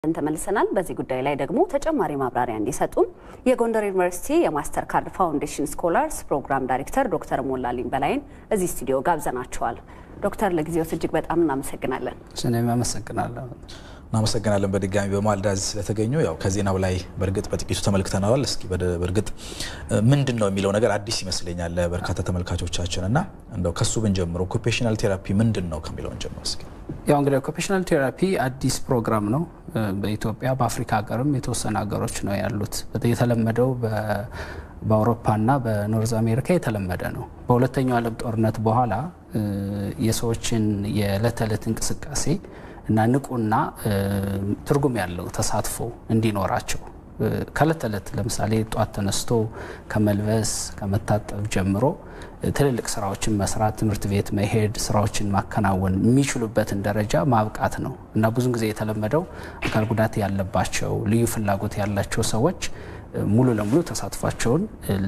ተመልሰናል። በዚህ ጉዳይ ላይ ደግሞ ተጨማሪ ማብራሪያ እንዲሰጡን የጎንደር ዩኒቨርሲቲ የማስተር ካርድ ፋውንዴሽን ስኮላርስ ፕሮግራም ዳይሬክተር ዶክተር ሞላልኝ በላይን እዚህ ስቱዲዮ ጋብዘናቸዋል። ዶክተር ለጊዜዎት እጅግ በጣም እናመሰግናለን። እኔም አመሰግናለሁ። እናመሰግናለን በድጋሚ በማለዳ እዚህ ስለተገኙ። ያው ከዜናው ላይ በእርግጥ በጥቂቱ ተመልክተነዋል። እስኪ በእርግጥ ምንድን ነው የሚለው ነገር አዲስ ይመስለኛል ለበርካታ ተመልካቾቻችን እና እንደው ከሱ ብንጀምር ኦኩፔሽናል ቴራፒ ምንድን ነው ከሚለውን ጀምር እስኪ። ያው እንግዲህ ኦኩፔሽናል ቴራፒ አዲስ ፕሮግራም ነው። በኢትዮጵያ በአፍሪካ ሀገርም የተወሰኑ ሀገሮች ነው ያሉት። የተለመደው በአውሮፓና በኖርዝ አሜሪካ የተለመደ ነው። በሁለተኛው ዓለም ጦርነት በኋላ የሰዎችን የዕለት ተዕለት እንቅስቃሴ እና ንቁና ትርጉም ያለው ተሳትፎ እንዲኖራቸው ከእለት ተዕለት ለምሳሌ ጧት ተነስቶ ከመልበስ ከመታጠብ ጀምሮ ትልልቅ ስራዎችን መስራት፣ ትምህርት ቤት መሄድ፣ ስራዎችን ማከናወን የሚችሉበትን ደረጃ ማብቃት ነው እና ብዙን ጊዜ የተለመደው አካል ጉዳት ያለባቸው ልዩ ፍላጎት ያላቸው ሰዎች ሙሉ ለሙሉ ተሳትፏቸውን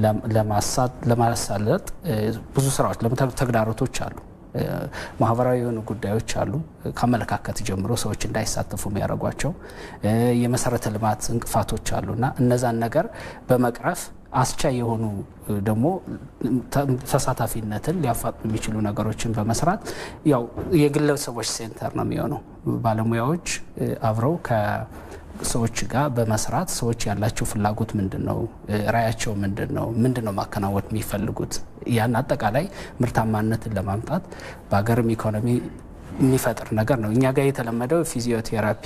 ለማሳለጥ ብዙ ስራዎች ተግዳሮቶች አሉ። ማህበራዊ የሆኑ ጉዳዮች አሉ። ከአመለካከት ጀምሮ ሰዎች እንዳይሳተፉ የሚያደርጓቸው የመሰረተ ልማት እንቅፋቶች አሉ እና እነዛን ነገር በመቅረፍ አስቻይ የሆኑ ደግሞ ተሳታፊነትን ሊያፋጥኑ የሚችሉ ነገሮችን በመስራት ያው የግለሰቦች ሴንተር ነው የሚሆነው። ባለሙያዎች አብረው ሰዎች ጋር በመስራት ሰዎች ያላቸው ፍላጎት ምንድን ነው፣ ራያቸው ምንድን ነው፣ ምንድን ነው ማከናወን የሚፈልጉት ያን አጠቃላይ ምርታማነትን ለማምጣት በሀገርም ኢኮኖሚ የሚፈጥር ነገር ነው። እኛ ጋር የተለመደው ፊዚዮቴራፒ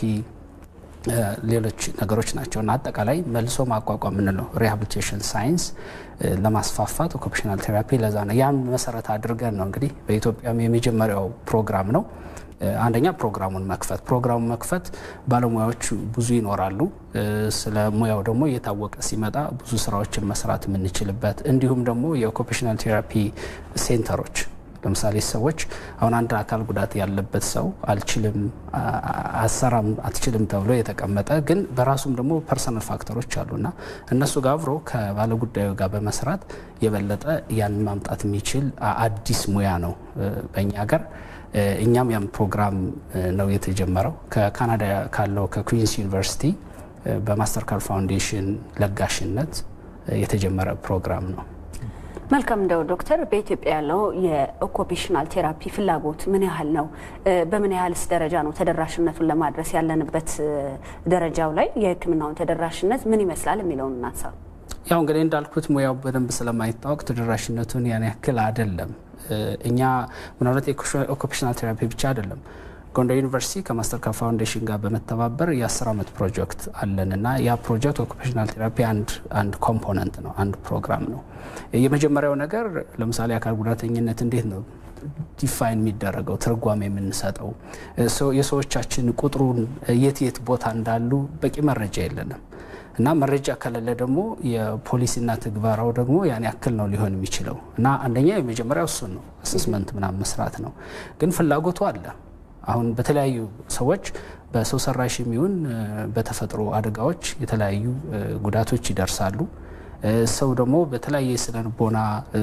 ሌሎች ነገሮች ናቸው እና አጠቃላይ መልሶ ማቋቋም የምንለው ሪሃብሊቴሽን ሳይንስ ለማስፋፋት ኦኩፔሽናል ቴራፒ ለዛ ነው። ያን መሰረት አድርገን ነው እንግዲህ በኢትዮጵያም የመጀመሪያው ፕሮግራም ነው። አንደኛ ፕሮግራሙን መክፈት ፕሮግራሙን መክፈት ባለሙያዎች ብዙ ይኖራሉ። ስለ ሙያው ደግሞ እየታወቀ ሲመጣ ብዙ ስራዎችን መስራት የምንችልበት እንዲሁም ደግሞ የኦኩፔሽናል ቴራፒ ሴንተሮች ለምሳሌ ሰዎች አሁን አንድ አካል ጉዳት ያለበት ሰው አልችልም፣ አሰራም፣ አትችልም ተብሎ የተቀመጠ ግን በራሱም ደግሞ ፐርሰናል ፋክተሮች አሉና እነሱ ጋር አብሮ ከባለጉዳዩ ጋር በመስራት የበለጠ ያን ማምጣት የሚችል አዲስ ሙያ ነው በእኛ ሀገር። እኛም ያም ፕሮግራም ነው የተጀመረው ከካናዳ ካለው ከኩዊንስ ዩኒቨርሲቲ በማስተር ካርድ ፋውንዴሽን ለጋሽነት የተጀመረ ፕሮግራም ነው። መልካም እንደው ዶክተር በኢትዮጵያ ያለው የኦኩፔሽናል ቴራፒ ፍላጎት ምን ያህል ነው? በምን ያህልስ ደረጃ ነው ተደራሽነቱን ለማድረስ ያለንበት ደረጃው ላይ የሕክምናውን ተደራሽነት ምን ይመስላል የሚለውን እናንሳ። ያው እንግዲህ እንዳልኩት ሙያው በደንብ ስለማይታወቅ ተደራሽነቱን ያን ያክል አይደለም። እኛ ምናልባት የኦኩፔሽናል ቴራፒ ብቻ አይደለም ጎንደር ዩኒቨርሲቲ ከማስተር ካርድ ፋውንዴሽን ጋር በመተባበር የአስር ዓመት ፕሮጀክት አለን እና ያ ፕሮጀክት ኦኩፔሽናል ቴራፒ አንድ ኮምፖነንት ነው፣ አንድ ፕሮግራም ነው። የመጀመሪያው ነገር ለምሳሌ አካል ጉዳተኝነት እንዴት ነው ዲፋይን የሚደረገው ትርጓሜ የምንሰጠው የሰዎቻችን ቁጥሩን የት የት ቦታ እንዳሉ በቂ መረጃ የለንም እና መረጃ ከሌለ ደግሞ የፖሊሲና ትግበራው ደግሞ ያን ያክል ነው ሊሆን የሚችለው እና አንደኛ የመጀመሪያው እሱን ነው አሰስመንት ምናምን መስራት ነው። ግን ፍላጎቱ አለ። አሁን በተለያዩ ሰዎች በሰው ሰራሽ የሚሆን በተፈጥሮ አደጋዎች የተለያዩ ጉዳቶች ይደርሳሉ። ሰው ደግሞ በተለያየ የስነ ልቦና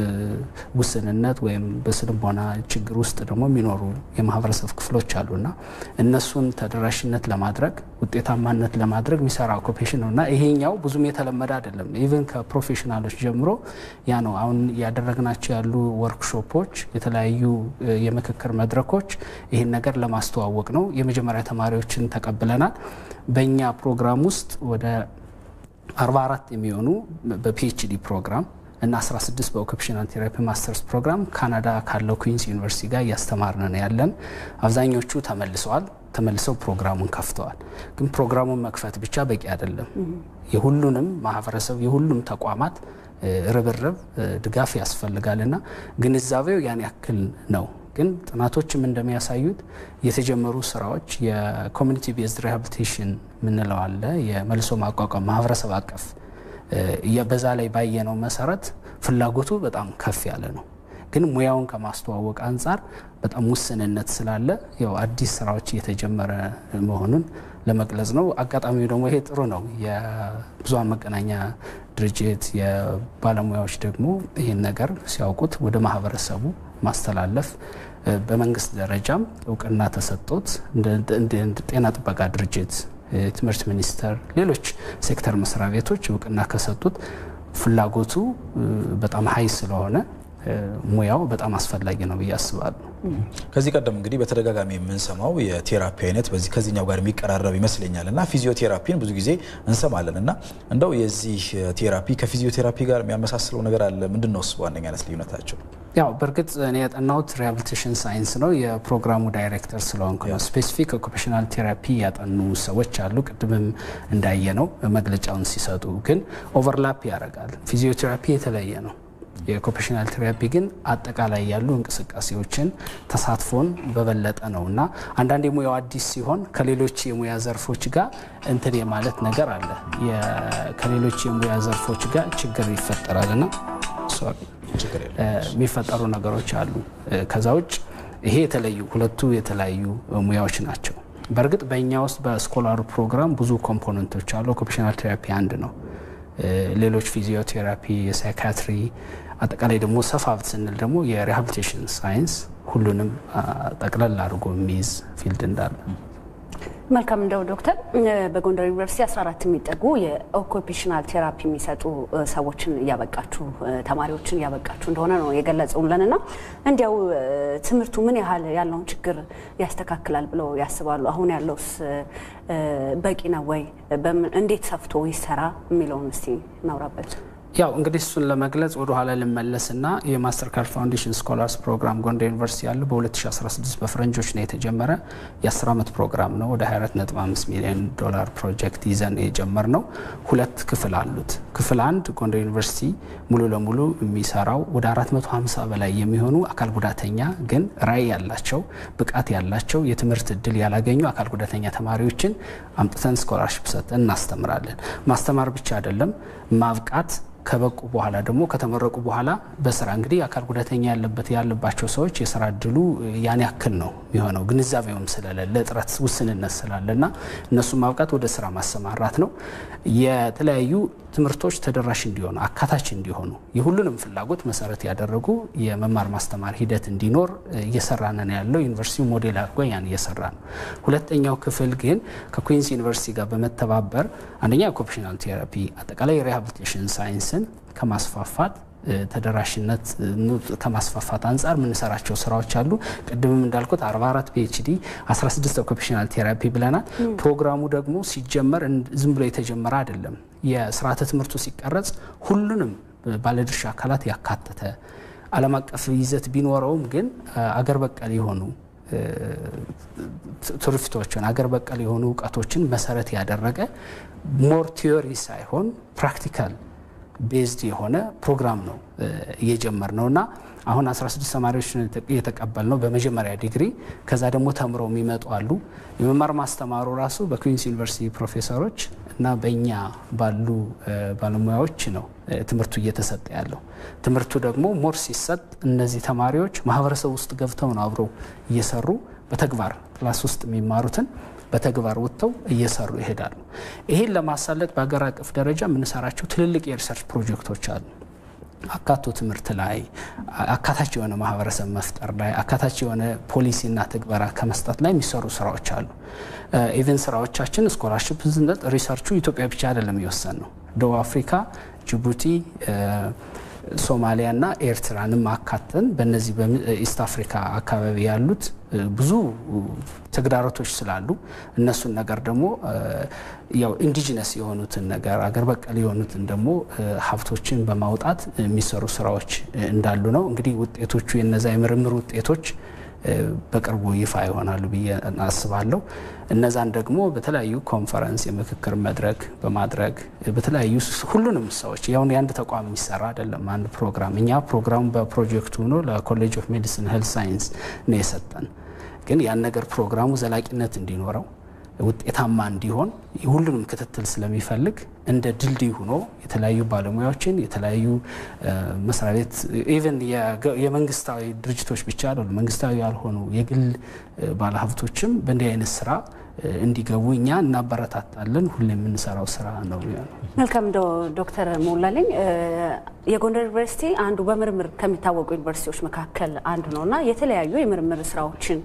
ውስንነት ወይም በስነ ልቦና ችግር ውስጥ ደግሞ የሚኖሩ የማህበረሰብ ክፍሎች አሉና እነሱን ተደራሽነት ለማድረግ ውጤታማነት ለማድረግ የሚሰራ ኦኩፔሽን ነው እና ይሄኛው ብዙም የተለመደ አይደለም። ኢቨን ከፕሮፌሽናሎች ጀምሮ ያ ነው። አሁን ያደረግናቸው ያሉ ወርክሾፖች፣ የተለያዩ የምክክር መድረኮች ይህን ነገር ለማስተዋወቅ ነው። የመጀመሪያ ተማሪዎችን ተቀብለናል። በእኛ ፕሮግራም ውስጥ ወደ 44 የሚሆኑ በፒኤችዲ ፕሮግራም እና 16 በኦኩፔሽናል ቴራፒ ማስተርስ ፕሮግራም ካናዳ ካለው ኩዊንስ ዩኒቨርሲቲ ጋር እያስተማርን ነው ያለን። አብዛኞቹ ተመልሰዋል። ተመልሰው ፕሮግራሙን ከፍተዋል። ግን ፕሮግራሙን መክፈት ብቻ በቂ አይደለም። የሁሉንም ማህበረሰብ የሁሉም ተቋማት ርብርብ፣ ድጋፍ ያስፈልጋልና ግንዛቤው ያን ያክል ነው። ግን ጥናቶችም እንደሚያሳዩት የተጀመሩ ስራዎች የኮሚኒቲ ቤዝድ ሪሃብሊቴሽን ምንለው አለ የመልሶ ማቋቋም ማህበረሰብ አቀፍ በዛ ላይ ባየነው መሰረት ፍላጎቱ በጣም ከፍ ያለ ነው። ግን ሙያውን ከማስተዋወቅ አንጻር በጣም ውስንነት ስላለ ያው አዲስ ስራዎች እየተጀመረ መሆኑን ለመግለጽ ነው። አጋጣሚው ደግሞ ይሄ ጥሩ ነው። የብዙሃን መገናኛ ድርጅት የባለሙያዎች ደግሞ ይህን ነገር ሲያውቁት ወደ ማህበረሰቡ ማስተላለፍ በመንግስት ደረጃም እውቅና ተሰጥቶት እንደ ጤና ጥበቃ ድርጅት ትምህርት ሚኒስቴር፣ ሌሎች ሴክተር መስሪያ ቤቶች እውቅና ከሰጡት ፍላጎቱ በጣም ሀይ ስለሆነ ሙያው በጣም አስፈላጊ ነው ብዬ አስባለሁ። ከዚህ ቀደም እንግዲህ በተደጋጋሚ የምንሰማው የቴራፒ አይነት በዚህ ከዚህኛው ጋር የሚቀራረብ ይመስለኛል እና ፊዚዮቴራፒን ብዙ ጊዜ እንሰማለን እና እንደው የዚህ ቴራፒ ከፊዚዮቴራፒ ጋር የሚያመሳስለው ነገር አለ? ምንድን ነው እሱ በዋነኛነት ልዩነታቸው? ያው በእርግጥ እኔ ያጠናሁት ሪሃብሊቴሽን ሳይንስ ነው። የፕሮግራሙ ዳይሬክተር ስለሆንኩ ነው። ስፔሲፊክ ኦኩፔሽናል ቴራፒ ያጠኑ ሰዎች አሉ። ቅድምም እንዳየ ነው መግለጫውን ሲሰጡ፣ ግን ኦቨርላፕ ያደርጋል። ፊዚዮቴራፒ የተለየ ነው። የኦኩፔሽናል ቴራፒ ግን አጠቃላይ ያሉ እንቅስቃሴዎችን ተሳትፎን በበለጠ ነው እና አንዳንድ የሙያው አዲስ ሲሆን ከሌሎች የሙያ ዘርፎች ጋር እንትን የማለት ነገር አለ። ከሌሎች የሙያ ዘርፎች ጋር ችግር ይፈጠራል እና የሚፈጠሩ ነገሮች አሉ። ከዛ ውጭ ይሄ የተለዩ ሁለቱ የተለያዩ ሙያዎች ናቸው። በእርግጥ በእኛ ውስጥ በስኮላሩ ፕሮግራም ብዙ ኮምፖነንቶች አሉ። ኦኩፔሽናል ቴራፒ አንድ ነው። ሌሎች ፊዚዮቴራፒ፣ የሳይካትሪ አጠቃላይ ደግሞ ሰፋ ስንል ደግሞ የሪሃብሊቴሽን ሳይንስ ሁሉንም ጠቅለል አድርጎ የሚይዝ ፊልድ እንዳለ መልካም እንደው ዶክተር በጎንደር ዩኒቨርሲቲ 14 የሚጠጉ የኦኩፔሽናል ቴራፒ የሚሰጡ ሰዎችን እያበቃችሁ ተማሪዎችን እያበቃችሁ እንደሆነ ነው የገለጹልን እና እንዲያው ትምህርቱ ምን ያህል ያለውን ችግር ያስተካክላል ብለው ያስባሉ? አሁን ያለውስ በቂ ነው ወይ? እንዴት ሰፍቶ ይሰራ የሚለውን እስቲ እናውራበት። ያው እንግዲህ እሱን ለመግለጽ ወደ ኋላ ልመለስና የማስተር ካርድ ፋውንዴሽን ስኮላርስ ፕሮግራም ጎንደር ዩኒቨርሲቲ ያለው በ2016 በፈረንጆች ነው የተጀመረ የ10 ዓመት ፕሮግራም ነው። ወደ 245 ሚሊዮን ዶላር ፕሮጀክት ይዘን የጀመር ነው። ሁለት ክፍል አሉት። ክፍል አንድ ጎንደር ዩኒቨርሲቲ ሙሉ ለሙሉ የሚሰራው ወደ 450 በላይ የሚሆኑ አካል ጉዳተኛ ግን ራዕይ ያላቸው ብቃት ያላቸው የትምህርት እድል ያላገኙ አካል ጉዳተኛ ተማሪዎችን አምጥተን ስኮላርሽፕ ሰጥተን እናስተምራለን። ማስተማር ብቻ አይደለም ማብቃት ከበቁ በኋላ ደግሞ ከተመረቁ በኋላ በስራ እንግዲህ አካል ጉዳተኛ ያለበት ያለባቸው ሰዎች የስራ እድሉ ያን ያክል ነው የሚሆነው። ግንዛቤውም ስለሌለ እጥረት ውስንነት ስላለና እነሱ ማብቃት ወደ ስራ ማሰማራት ነው። የተለያዩ ትምህርቶች ተደራሽ እንዲሆኑ አካታች እንዲሆኑ የሁሉንም ፍላጎት መሰረት ያደረጉ የመማር ማስተማር ሂደት እንዲኖር እየሰራን ነው ያለው። ዩኒቨርሲቲው ሞዴል አድርጎ ያን እየሰራ ነው። ሁለተኛው ክፍል ግን ከኩዊንስ ዩኒቨርሲቲ ጋር በመተባበር አንደኛ ኦኩፔሽናል ቴራፒ አጠቃላይ የሪሃብሊቴሽን ሳይንስን ከማስፋፋት ተደራሽነት ከማስፋፋት አንጻር የምንሰራቸው ስራዎች አሉ። ቅድምም እንዳልኩት 44 ፒኤችዲ 16 ኦኩፔሽናል ቴራፒ ብለናል። ፕሮግራሙ ደግሞ ሲጀመር ዝም ብሎ የተጀመረ አይደለም። የስርዓተ ትምህርቱ ሲቀረጽ ሁሉንም ባለድርሻ አካላት ያካተተ ዓለም አቀፍ ይዘት ቢኖረውም ግን አገር በቀል የሆኑ ትሩፊቶችን አገር በቀል የሆኑ እውቀቶችን መሰረት ያደረገ ሞር ቲዮሪ ሳይሆን ፕራክቲካል ቤዝድ የሆነ ፕሮግራም ነው እየጀመር ነው እና አሁን 16 ተማሪዎች እየተቀበል ነው በመጀመሪያ ዲግሪ። ከዛ ደግሞ ተምረው የሚመጡ አሉ። የመማር ማስተማሩ ራሱ በኩዊንስ ዩኒቨርሲቲ ፕሮፌሰሮች እና በእኛ ባሉ ባለሙያዎች ነው ትምህርቱ እየተሰጠ ያለው። ትምህርቱ ደግሞ ሞር ሲሰጥ እነዚህ ተማሪዎች ማህበረሰብ ውስጥ ገብተው ነው አብረው እየሰሩ በተግባር ክላስ ውስጥ የሚማሩትን በተግባር ወጥተው እየሰሩ ይሄዳሉ። ይሄን ለማሳለጥ በሀገር አቀፍ ደረጃ የምንሰራቸው ትልልቅ የሪሰርች ፕሮጀክቶች አሉ። አካቶ ትምህርት ላይ አካታች የሆነ ማህበረሰብ መፍጠር ላይ አካታች የሆነ ፖሊሲና ትግበራ ከመስጠት ላይ የሚሰሩ ስራዎች አሉ። ኢቨን ስራዎቻችን ስኮላርሽፕ ስንሰጥ ሪሰርቹ ኢትዮጵያ ብቻ አይደለም የወሰን ነው። ደቡብ አፍሪካ፣ ጅቡቲ ሶማሊያና ኤርትራንም አካተን በእነዚህ በኢስት አፍሪካ አካባቢ ያሉት ብዙ ተግዳሮቶች ስላሉ እነሱን ነገር ደግሞ ያው ኢንዲጂነስ የሆኑትን ነገር አገር በቀል የሆኑትን ደግሞ ሀብቶችን በማውጣት የሚሰሩ ስራዎች እንዳሉ ነው። እንግዲህ ውጤቶቹ የነዛ የምርምር ውጤቶች በቅርቡ ይፋ ይሆናሉ ብዬ አስባለሁ። እነዛን ደግሞ በተለያዩ ኮንፈረንስ የምክክር መድረክ በማድረግ በተለያዩ ሁሉንም ሰዎች ያሁን የአንድ ተቋም የሚሰራ አይደለም። አንድ ፕሮግራም እኛ ፕሮግራሙ በፕሮጀክቱ ሆኖ ለኮሌጅ ኦፍ ሜዲሲን ሄልት ሳይንስ ነው የሰጠን። ግን ያን ነገር ፕሮግራሙ ዘላቂነት እንዲኖረው ውጤታማ እንዲሆን ሁሉንም ክትትል ስለሚፈልግ እንደ ድልድይ ሆኖ የተለያዩ ባለሙያዎችን የተለያዩ መስሪያ ቤት ኢቨን የመንግስታዊ ድርጅቶች ብቻ አይደሉ መንግስታዊ ያልሆኑ የግል ባለሀብቶችም በእንዲህ አይነት ስራ እንዲገቡ እኛ እናበረታታለን። ሁሌ የምንሰራው ስራ ነው። መልካም ዶክተር ሞላልኝ የጎንደር ዩኒቨርሲቲ አንዱ በምርምር ከሚታወቁ ዩኒቨርሲቲዎች መካከል አንዱ ነው እና የተለያዩ የምርምር ስራዎችን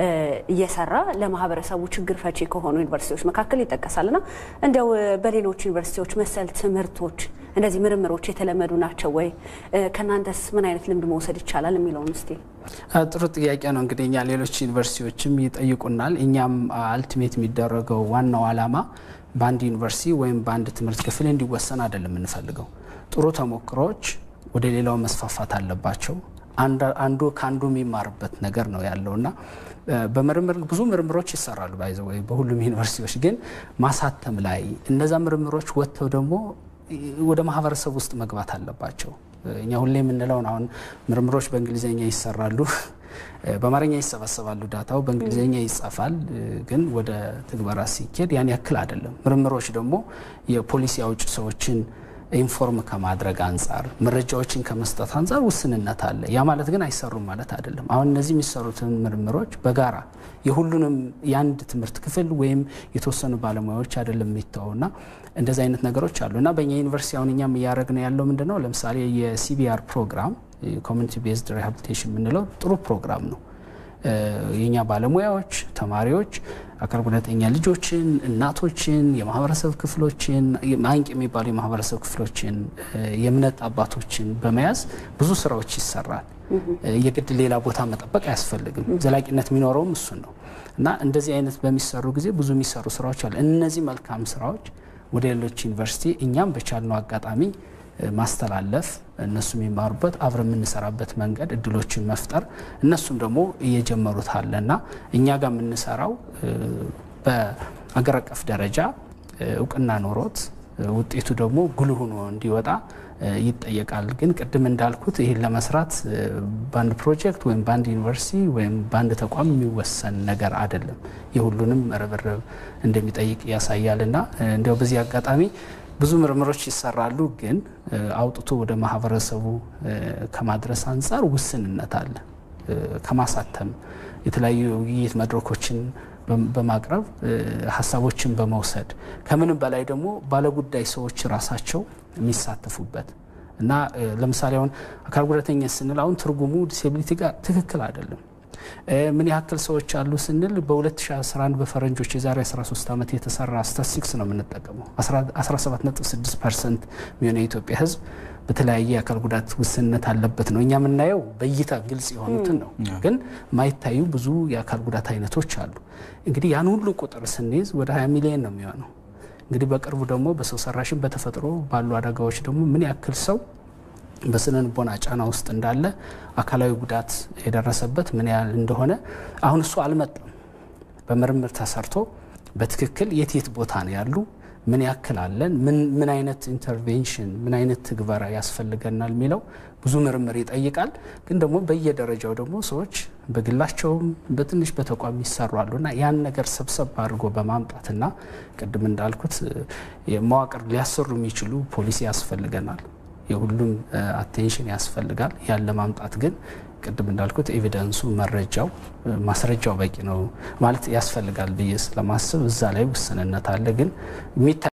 እየሰራ ለማህበረሰቡ ችግር ፈቺ ከሆኑ ዩኒቨርሲቲዎች መካከል ይጠቀሳል እና እንዲያው በሌሎች ዩኒቨርሲቲዎች መሰል ትምህርቶች እንደዚህ ምርምሮች የተለመዱ ናቸው ወይ? ከእናንተስ ምን አይነት ልምድ መውሰድ ይቻላል የሚለውን እስቲ። ጥሩ ጥያቄ ነው። እንግዲህ እኛ ሌሎች ዩኒቨርሲቲዎችም ይጠይቁናል። እኛም አልቲሜት የሚደረገው ዋናው ዓላማ በአንድ ዩኒቨርሲቲ ወይም በአንድ ትምህርት ክፍል እንዲወሰን አይደለም የምንፈልገው። ጥሩ ተሞክሮዎች ወደ ሌላው መስፋፋት አለባቸው። አንዱ ከአንዱ የሚማርበት ነገር ነው ያለው እና በምርምር ብዙ ምርምሮች ይሰራሉ ባይዘ ወይ በሁሉም ዩኒቨርሲቲዎች ግን ማሳተም ላይ እነዛ ምርምሮች ወጥተው ደግሞ ወደ ማህበረሰብ ውስጥ መግባት አለባቸው። እኛ ሁሌ የምንለውን አሁን ምርምሮች በእንግሊዝኛ ይሰራሉ፣ በአማርኛ ይሰበሰባሉ፣ ዳታው በእንግሊዝኛ ይጻፋል። ግን ወደ ትግበራ ሲኬድ ያን ያክል አይደለም። ምርምሮች ደግሞ የፖሊሲ አውጭ ሰዎችን ኢንፎርም ከማድረግ አንጻር መረጃዎችን ከመስጠት አንጻር ውስንነት አለ። ያ ማለት ግን አይሰሩም ማለት አይደለም። አሁን እነዚህ የሚሰሩትን ምርምሮች በጋራ የሁሉንም የአንድ ትምህርት ክፍል ወይም የተወሰኑ ባለሙያዎች አይደለም የሚተውና እንደዚህ አይነት ነገሮች አሉ እና በእኛ ዩኒቨርሲቲ አሁን እኛም እያደረግን ያለው ምንድን ነው? ለምሳሌ የሲቢአር ፕሮግራም ኮሚኒቲ ቤዝድ ሪሃቢሊቴሽን የምንለው ጥሩ ፕሮግራም ነው። የኛ ባለሙያዎች፣ ተማሪዎች አካል ጉዳተኛ ልጆችን፣ እናቶችን፣ የማህበረሰብ ክፍሎችን አንቂ የሚባሉ የማህበረሰብ ክፍሎችን፣ የእምነት አባቶችን በመያዝ ብዙ ስራዎች ይሰራል። የግድ ሌላ ቦታ መጠበቅ አያስፈልግም። ዘላቂነት የሚኖረውም እሱን ነው እና እንደዚህ አይነት በሚሰሩ ጊዜ ብዙ የሚሰሩ ስራዎች አሉ። እነዚህ መልካም ስራዎች ወደ ሌሎች ዩኒቨርሲቲ እኛም በቻልነው አጋጣሚ ማስተላለፍ እነሱ የሚማሩበት አብረ የምንሰራበት መንገድ እድሎችን መፍጠር እነሱም ደግሞ እየጀመሩት አለ እና እኛ ጋር የምንሰራው በአገር አቀፍ ደረጃ እውቅና ኖሮት ውጤቱ ደግሞ ጉልህ ሆኖ እንዲወጣ ይጠየቃል። ግን ቅድም እንዳልኩት ይህን ለመስራት በአንድ ፕሮጀክት ወይም በአንድ ዩኒቨርሲቲ ወይም በአንድ ተቋም የሚወሰን ነገር አይደለም። የሁሉንም ርብርብ እንደሚጠይቅ ያሳያል እና እንዲያው በዚህ አጋጣሚ ብዙ ምርምሮች ይሰራሉ፣ ግን አውጥቶ ወደ ማህበረሰቡ ከማድረስ አንጻር ውስንነት አለ። ከማሳተም የተለያዩ ውይይት መድረኮችን በማቅረብ ሀሳቦችን በመውሰድ ከምንም በላይ ደግሞ ባለጉዳይ ሰዎች ራሳቸው የሚሳተፉበት እና ለምሳሌ አሁን አካል ጉዳተኛ ስንል አሁን ትርጉሙ ዲሴቢሊቲ ጋር ትክክል አይደለም። ምን ያክል ሰዎች አሉ ስንል በ2011 በፈረንጆች የዛሬ 13 ዓመት የተሰራ ስታቲስቲክስ ነው የምንጠቀመው። 17.6 ፐርሰንት የሚሆነ የኢትዮጵያ ሕዝብ በተለያየ የአካል ጉዳት ውስንነት አለበት ነው። እኛ የምናየው በእይታ ግልጽ የሆኑትን ነው፣ ግን ማይታዩ ብዙ የአካል ጉዳት አይነቶች አሉ። እንግዲህ ያን ሁሉ ቁጥር ስንይዝ ወደ 20 ሚሊዮን ነው የሚሆነው። እንግዲህ በቅርቡ ደግሞ በሰው ሰራሽን በተፈጥሮ ባሉ አደጋዎች ደግሞ ምን ያክል ሰው በስነ ልቦና ጫና ውስጥ እንዳለ አካላዊ ጉዳት የደረሰበት ምን ያህል እንደሆነ አሁን እሱ አልመጣም። በምርምር ተሰርቶ በትክክል የት የት ቦታ ነው ያሉ ምን ያክል አለን፣ ምን አይነት ኢንተርቬንሽን ምን አይነት ትግበራ ያስፈልገናል የሚለው ብዙ ምርምር ይጠይቃል። ግን ደግሞ በየደረጃው ደግሞ ሰዎች በግላቸውም በትንሽ በተቋም ይሰሩ አሉና ያን ነገር ሰብሰብ አድርጎ በማምጣትና ቅድም እንዳልኩት መዋቅር ሊያሰሩ የሚችሉ ፖሊሲ ያስፈልገናል። የሁሉም አቴንሽን ያስፈልጋል። ያን ለማምጣት ግን ቅድም እንዳልኩት ኤቪደንሱ መረጃው ማስረጃው በቂ ነው ማለት ያስፈልጋል ብዬ ስለማስብ እዛ ላይ ውስንነት አለ ግን